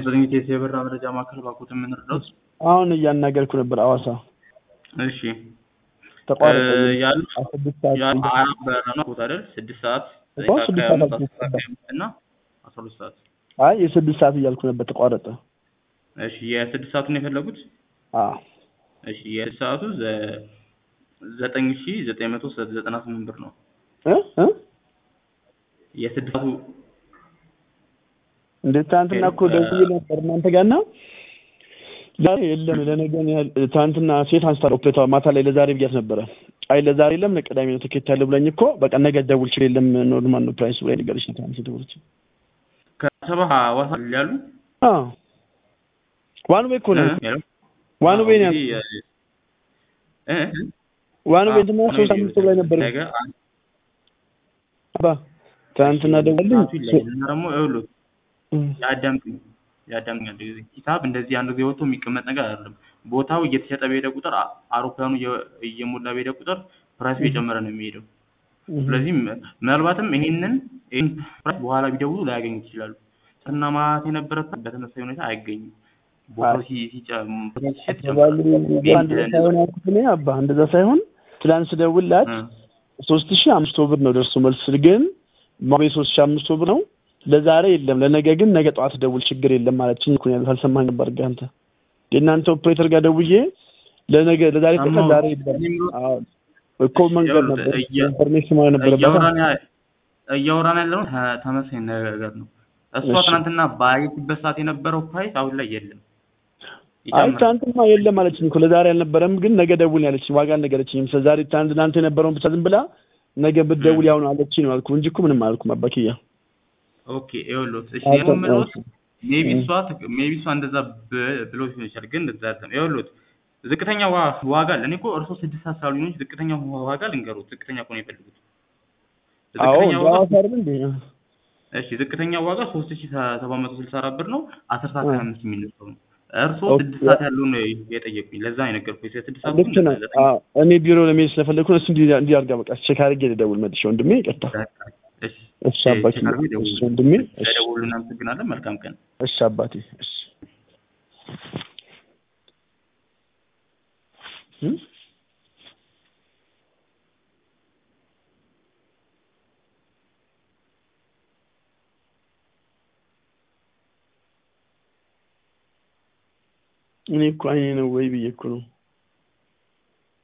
በዝግጅት የብር መረጃ ማዕከል ባኮት የምንረዳት አሁን እያናገርኩ ነበር አዋሳ እሺ ተቋረጠ ያሉ ስድስት ሰዓት ያሉ አራት በረራ ነው ቦታ አይደል ስድስት ሰዓት እኮ ስድስት ሰዓት ከአምስት አልኩህ። አስር ከአምስት እና አስራ ሁለት ሰዓት አይ የስድስት ሰዓት እያልኩ ነበር ተቋረጠ እሺ የስድስት ሰዓቱን የፈለጉት አዎ እሺ የስድስት ሰዓቱ ዘ- ዘጠኝ ሺ ዘጠኝ መቶ ዘጠና ስምንት ብር ነው እ እ የስድስት ሰዓቱ እንዴት ትናንትና እኮ ደውዬ ነበር እናንተ ጋር እና ዛሬ የለም ለነገ ነው ያል- ትናንትና ሴት አንስታ ኦፕሬተር ማታ ላይ ለዛሬ ብያት ነበረ አይ ለዛሬ የለም ለቅዳሜ ነው ትኬት ያለ ብላኝ እኮ በቃ ነገ ደውል ችል የለም ኖርማል ነው ፕራይስ ብላኝ ነገረች ነው ትናንት ደውለች ከሰባ ሐዋሳ ያሉ አዎ ዋን ዌይ እኮ ነው እ? ያለው? ዋን ዌይ ነው እንግዲህ ያልኩት እ? እ? ዋን ዌይ እንትና አዎ፣ ሶስት አምስት ላይ ነበር ነገ አንድ አባ ትናንትና ደውልኝ ሰዓቱ ይለያል እና ደግሞ ይኸውልህ እም፣ ያዳምጡኝ ያዳምጡኝ አንድ ጊዜ ሂሳብ እንደዚህ አንድ ጊዜ ወጥቶ የሚቀመጥ ነገር አይደለም ቦታው እየተሸጠ በሄደ ቁጥር አ- አውሮፕላኑ እየ- እየሞላ በሄደ ቁጥር ፕራይሱ እየጨመረ ነው የሚሄደው እም። ስለዚህ ም- ምናልባትም ይሄንን ይህን ፕራይስ በኋላ ቢደውሉ ላያገኙት ይችላሉ እና ማለት የነበረበት በተመሳሳይ ሁኔታ አይገኝም ቦታው ሲ- ሲጨ- ቦታው ሲሸጥ ባሉ ይጨምራል እንደዛ ሳይሆን ያልኩት እኔ አባ እንደዛ ሳይሆን ትናንት ስደውልላት እ። ሶስት ሺህ አምስት መቶ ብር ነው ደርሶ መልስ ግን ማቤ ሶስት ሺህ አምስት መቶ ብር ነው ለዛሬ የለም ለነገ ግን ነገ ጠዋት ደውል ችግር የለም ማለችኝ እኮ ያልኩት አልሰማኝ ነበር ግን አንተ የእናንተ ኦፕሬተር ጋር ደውዬ ለነገ ለዛሬ ጠቀም ሰማሁ። ዛሬ የለም እኔም አዎ እኮ መንገድ ነበር እየ- ኢንፎርሜሽን ማለት ነበረበት እያወራን ያ- እያወራን ያለነው ተ- ተመሳሳይ ነገር ነው እሷ እሺ። ትናንትና ባየችበት ሰዓት የነበረው ፕራይስ አሁን ላይ የለም አይ ይጨምራል ትናንትማ የለም አለችኝ እኮ ለዛሬ አልነበረም ግን ነገ ደውል ያለችኝ ዋጋ አልነገረችኝም ስለዛሬ ትናንት እናንተ የነበረውን ብቻ ዝም ብላ ነገ ብትደውል ያው ነው አለችኝ ነው አልኩህ እንጂ እኮ ምንም አላልኩም አባክያ ኦኬ ይኸውልዎት እሺ አዎ፣ እኔ የምልዎት እሺ። ሜቢ እም። እሷ ሜቢ እሷ እንደዛ ብ- ብሎ ሊሆን ይችላል ግን እንደዛ አይደለም ይኸውልዎት ዝቅተኛ ዋ- ዋጋ አለ እኔ እኮ እርስዎ ስድስት ሰዓት ስላሉኝ ነው እንጂ ዝቅተኛ ዋጋ ልንገሩት ዝቅተኛ እኮ ነው የፈለጉት አዎ ዝቅተኛ ዋጋ ሐዋሳ አይደል እንዴ እሺ ዝቅተኛ ዋጋ ሶስት ሺ ሰባት መቶ ስልሳ አራት ብር ነው አስር ሰዓት እ። ሀያ አምስት የሚነሳው ነው እርስዎ ኦኬ። ስድስት ሰዓት ያለውን ነው የጠየቁኝ ለዛ ነው የነገርኩኝ ስድስት ሰዓት ልክ ነህ አዎ እኔ ቢሮ ለመሄድ ስለፈለግኩ ነው እሱ እንዲህ እንዲህ አድርጋ በቃ ቼክ አድርጌ ልደውል መልሼ ወንድሜ ይቅርታ እሺ እሺ አባቴ ቼክ አድርገው ይደውሉ። እሺ ወንድሜ እሺ ስለደወሉ እናመሰግናለን መልካም ቀን እሺ አባቴ እሺ እም? እኔ እኮ አይኔ ነው ወይ ብዬ እኮ ነው